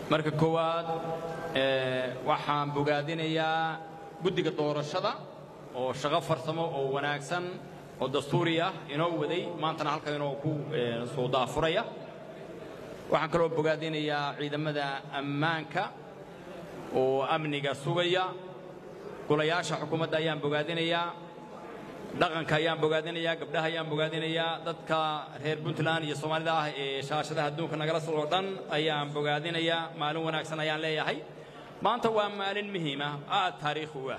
marka koowaad waxaan bogaadinayaa guddiga doorashada oo shaqo farsamo oo wanaagsan oo dastuuri ah inoo waday maantana halka inoo ku soo daafuraya waxaan kaloo bogaadinayaa ciidamada ammaanka oo amniga sugaya golayaasha xukuumadda ayaan bogaadinayaa dhaqanka ayaan bogaadinayaa gabdhaha ayaan bogaadinayaa dadka reer puntland iyo soomaalida ah ee shaashadaha adduunka nagala socoo dhan ayaan bogaadinayaa maalin wanaagsan ayaan leeyahay maanta waa maalin muhiima aad taariikhi u ah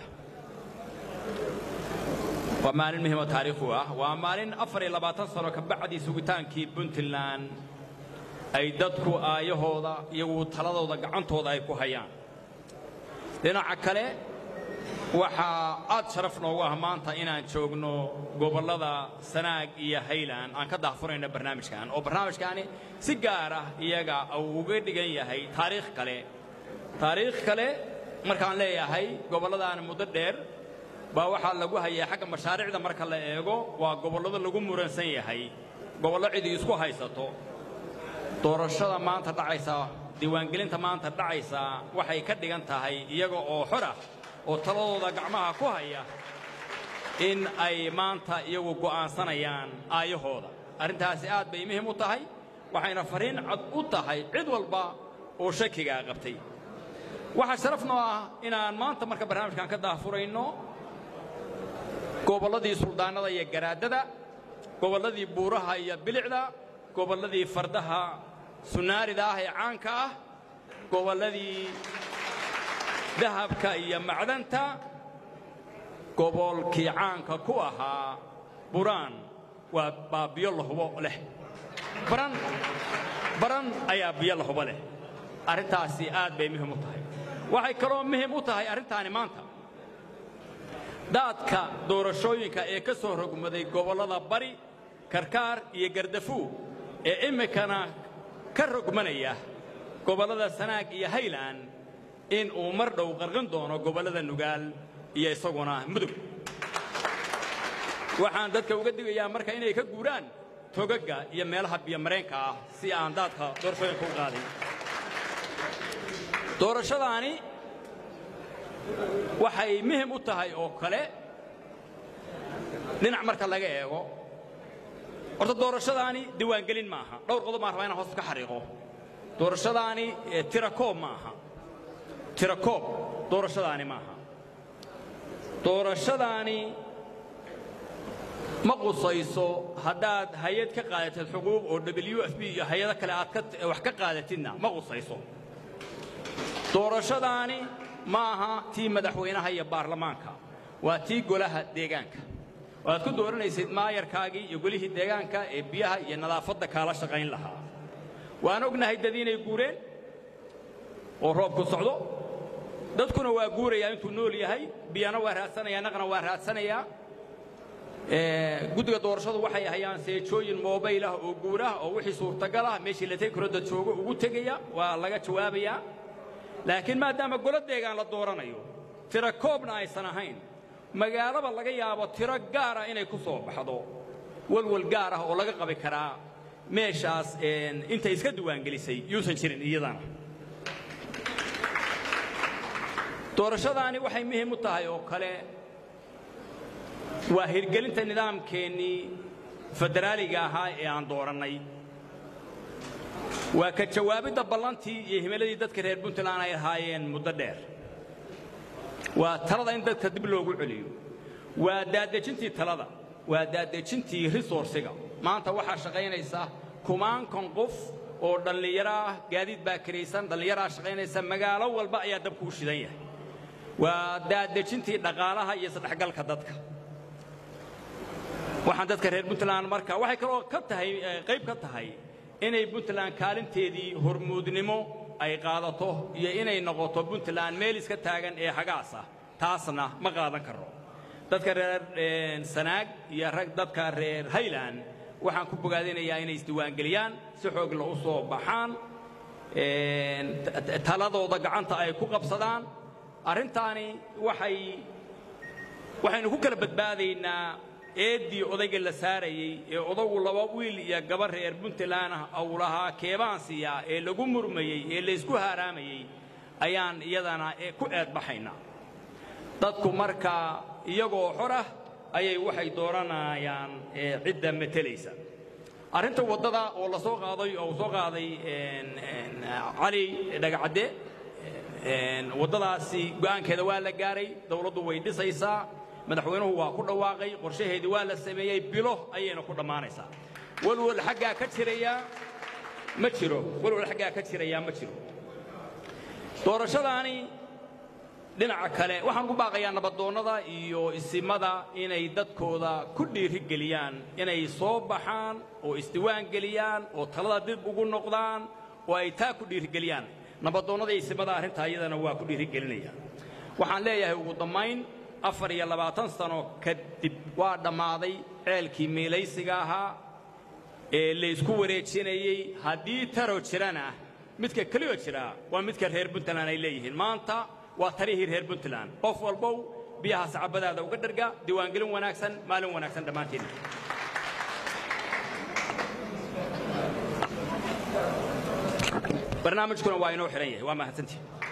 waa maalin muhiim oo taariikhi u ah waa maalin afar iyo labaatan sano ka bacdii sugitaankii puntland ay dadku aayahooda iyagu taladooda gacantooda ay ku hayaan dhinaca kale waxaa aad sharaf noogu ah maanta inaan joogno gobollada sanaag iyo hayland aan ka daahfurayno barnaamijkan oo barnaamijkaani si gaar ah iyaga uu uga dhigan yahay taariikh kale taariikh kale markaan leeyahay gobolladaan muddo dheer baa waxaa lagu hayay xagga mashaariicda marka la eego waa gobollada lagu muransan yahay gobollo cidii isku haysato doorashada maanta dhacaysa diiwaangelinta maanta dhacaysa waxay ka dhigan tahay iyaga oo xor ah oo taladooda gacmaha ku haya in ay maanta iyagu go'aansanayaan aayahooda arrintaasi aad bay muhim u tahay waxayna fariin cad u tahay cid walba oo shakigaa qabtay waxaa sharaf noo ah inaan maanta marka barnaamijkan ka daahfurayno gobolladii suldaannada iyo garaadada gobolladii buuraha iyo bilicda gobolladii fardaha sunaarida ah ee caanka ah gobolladii dahabka iyo macdanta gobolkii caanka ku ahaa buraan waa baa biyo la hubo leh baran baran ayaa biyo la hubo leh arrintaasi aad bay muhim u tahay waxay kaloo muhim u tahay arrintaani maanta daadka doorashooyinka ee ka soo rogmaday gobollada bari karkaar iyo gardafuu ee iminkana ka rogmanaya gobollada sanaag iyo hayland in uu mar dhow qarqin doono gobollada nugaal iyo isaguna mudug waxaan dadka uga digayaa marka inay ka guuraan togagga iyo meelaha biyomareenka ah si aan daadka doorashooyinka u qaadin doorashadaani waxay muhim u tahay oo kale dhinac marka laga eego horta doorashadaani diiwaangelin maaha dhowr qodob baan rabaa inaan hoos ka xariiqo doorashadaani tirakoob maaha tirakoob doorashadaani maaha doorashadaani ma qusayso haddaad hay-ad ka qaadatid xuquuq oo w f b iyo hay-ado kale aad wax ka qaadatidna ma qusayso doorashadaani ma aha tii madaxweynaha iyo baarlamaanka waa tii golaha deegaanka waad ku dooranaysid maayarkaagii iyo golihii deegaanka ee biyaha iyo nadaafadda kaala shaqayn lahaa waan ognahay dad inay guureen oo roobku socdo dadkuna waa guurayaa intuu nool yahay biyana waa raadsanayaa naqna waa raadsanayaa guddiga doorashadu waxay hayaan seejooyin mobayl ah oo guurah oo wixii suurtagal ah meeshii la tegi karo dad joogo ugu tegaya waa laga jawaabayaa laakiin maadaama golo deegaan la dooranayo tiro koobna aysan ahayn magaalaba laga yaabo tiro gaar ah inay ku soo baxdo walwal gaar ah oo laga qabi karaa meeshaas intay iska diiwaangelisay yuusan jirin iyadana doorashadaani waxay muhiim u tahay oo kale waa hirgelinta nidaamkeennii federaaliga ahaa ee aan doorannay waa ka jawaabidda ballantii iyo himiladii dadka reer puntland ay ahaayeen muddo dheer waa talada in dadka dib loogu celiyo waa daadejintii talada waa daadejintii risoorsiga maanta waxaa shaqaynaysa kumaankan qof oo dhallinyaro ah gaadiid baa karaysan dhallinyaraa shaqaynaysa magaalo walba ayaa dabku u shidan yahay waa daadejintii dhaqaalaha iyo isdhexgalka dadka waxaan dadka reer puntland marka waxay kaloo ka tahay qayb ka tahay inay puntland kaalinteedii hormuudnimo ay qaadato iyo inay noqoto puntland meel iska taagan ee hagaas ah taasna ma qaadan karno dadka reer sanaag iyo rag dadka reer hayland waxaan ku bogaadinayaa inay isdiiwaangeliyaan si xoogla u soo baxaan taladooda gacanta ay ku qabsadaan arrintaani waxay waxaynu ku kala badbaadaynaa eeddii odayga la saarayey ee odagu laba wiil iyo gabar reer puntland ah uu lahaa keebaan siiyaa ee lagu murmayey ee laysku haaraamayey ayaan iyadana ku eedbaxaynaa dadku markaa iyagoo xor ah ayay waxay dooranayaan cidda matelaysa arrinta waddada oo la soo qaaday oo uu soo qaaday cali dhagacadde waddadaasi go'aankeeda waa la gaaray dawladdu way dhisaysaa madaxweynuhu waa ku dhawaaqay qorshaheedii waa la sameeyey bilo ayayna ku dhammaanaysaa walwal xaggaa ka jirayaa ma jiro walwal xaggaa ka jirayaa ma jiro doorashadaani dhinaca kale waxaan ku baaqayaa nabadoonnada iyo isimada inay dadkooda ku dhiirigeliyaan inay soo baxaan oo isdiwaan geliyaan oo talada dib ugu noqdaan oo ay taa ku dhiirigeliyaan nabadoonnada iyo isimada arrintaa iyadana waa ku dhiirigelinaya waxaan leeyahay ugu dammayn afar iyo labaatan sano kadib waa dhammaaday ceelkii miilaysiga ahaa ee laysku wareejinayey haddii taro jirana midka keliyo jira waa midka reer puntland ay leeyihiin maanta waa tarihii reer puntland qof walbow biyaha sacabadaada uga dharga diiwaangelin wanaagsan maalin wanaagsan dhammaantiin barnaamijkuna waa inoo xidhan yahay waa mahadsantii